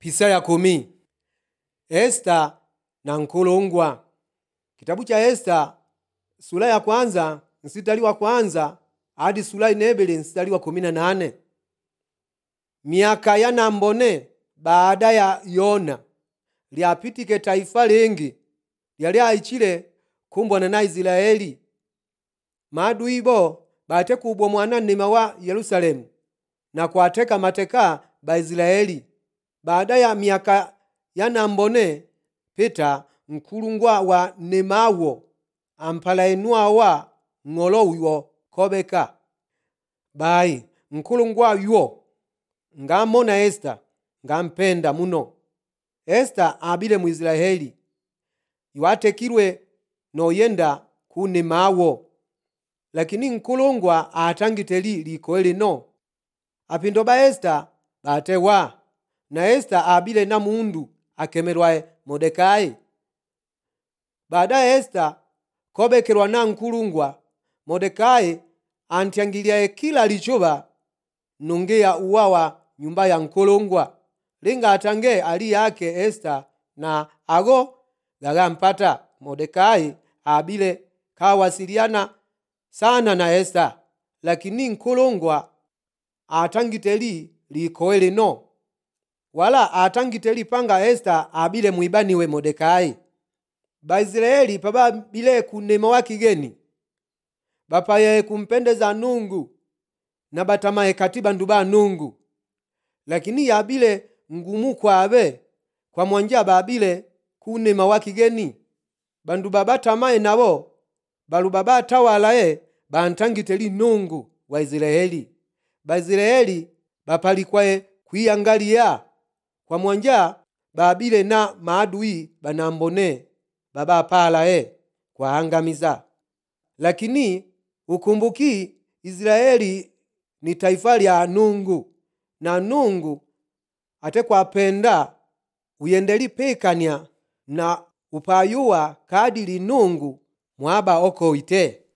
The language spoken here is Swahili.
Pisa ya kumi Esta na nkulungwa. Kitabu cha Esta sura ya kwanza mstari wa kwanza hadi sura inebele mstari wa kumi na nane. Miaka ya nambone baada ya Yona lyapitike taifa lingi lyali aichile kumbwana na Israeli maadui bo bate kubwa mwana nnima wa Yerusalemu na kwateka mateka Baisiraeli baada ya miaka ya nambone pita nkulungwa wa nemawo ampala enwawa ng'olo uwo kobeka bayi nkulungwa yuwo ngamona Esta ngampenda muno Esta abile Mwisraeli iwatekilwe noyenda kunemawo lakini nkulungwa atangiteli likoe lino apindo ba Esta batewa na Esta abile na mundu akemerwae Mordekai baadaye Esta kobekelwa na nkulungwa Mordekai antyangiliaye kila lichuba nungia uwawa nyumba ya nkulungwa linga atange ali yake Esta na ago gagampata Mordekai abile kawasiliana sana na Esta lakini nkulungwa atangiteli likoe lino wala atangiteli panga Esta abile mwibaniwe Mordekai Baisraeli pababile kunema wa kigeni bapaye kumpendeza Nungu na batamaye kati bandu ba Nungu lakini yabile ngumu kwabe kwa mwanja babile kunema wa kigeni bandu babatamaye nabo balu babatawalaye bantangiteli Nungu wa Israeli Baisraeli bapalikwaye kwiyangalia kwa mwanja babile na maadui banambone babapalaye kwaangamiza lakini ukumbuki Israeli ni taifa lya Nungu na Nungu ate kwapenda uyendeli pikania na upayuwa kadili Nungu mwaba okoite